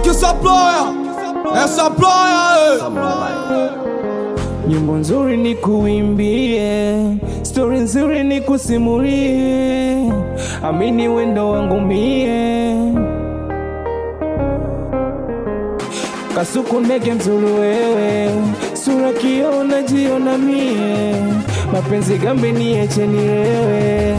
Supplier, eh, supplier, eh. Nyimbo nzuri ni kuimbie, stori nzuri ni kusimulie, amini wendo wangu mie. Kasuku ndege mzuri wewe, sura kiona jiona mie, mapenzi gambe nieche nilewe,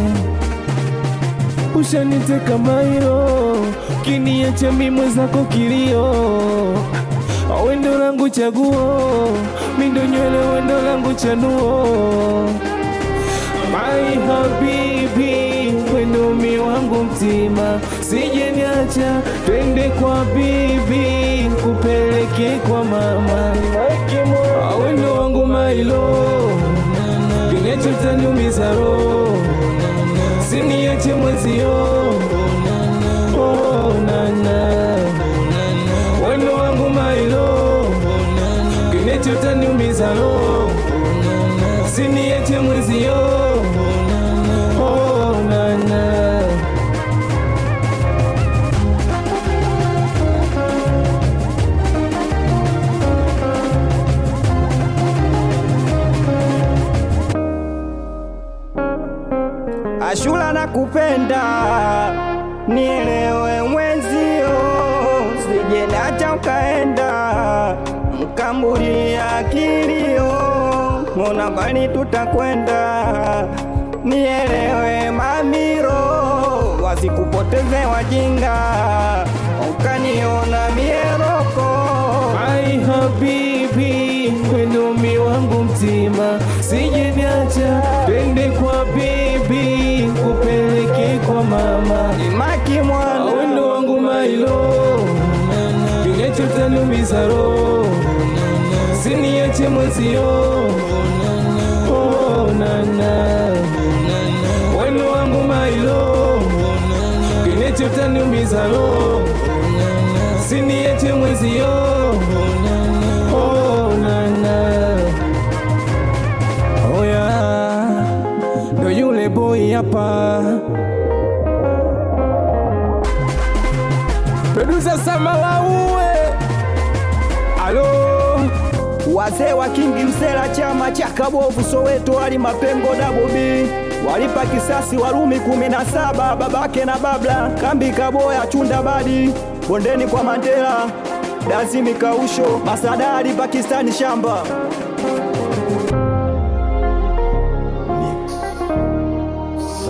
ushaniteka mairo, kiniacha mi mwenzako kilio wendo langu chaguo, mindo nywele wendo langu chanuo, my habibi, wendo mi wangu mtima, sije niacha, twende kwa bibi, kupeleke kwa mama, wendo wangu mailo, kinecho taniumiza roho, siniache mwezio, oh, nana wendo wangu mailo kinecho taniumiza roho siniache mwezio oh, nana Ashura na kupenda nielewe mwenzio, sije nacha ukaenda mkambulia kilio, mbona mbali tutakwenda, nielewe mamiro, wasikupoteze wajinga, ukaniona mieroko Ai habibi, wendo mi wangu mtima, sije niacha, twende kwa bibi, kupeleke kwa mama imaki mwana wendo wangu mailo kinecho taniumiza roho siniache mwezio oh, nana wendo wangu mailo kinecho taniumiza roho siniache mwezio oh, nana oya ndo yule boy hapa Producer Samalauwe Alo Wazee wa Kingi Msela, chama cha Kabovu Soweto, wali mapengo dabobi walipa kisasi Warumi kumi na saba babake na babla kambi Kaboya chunda badi bondeni kwa Mandela Dazimi Kausho Masadari Pakistani shamba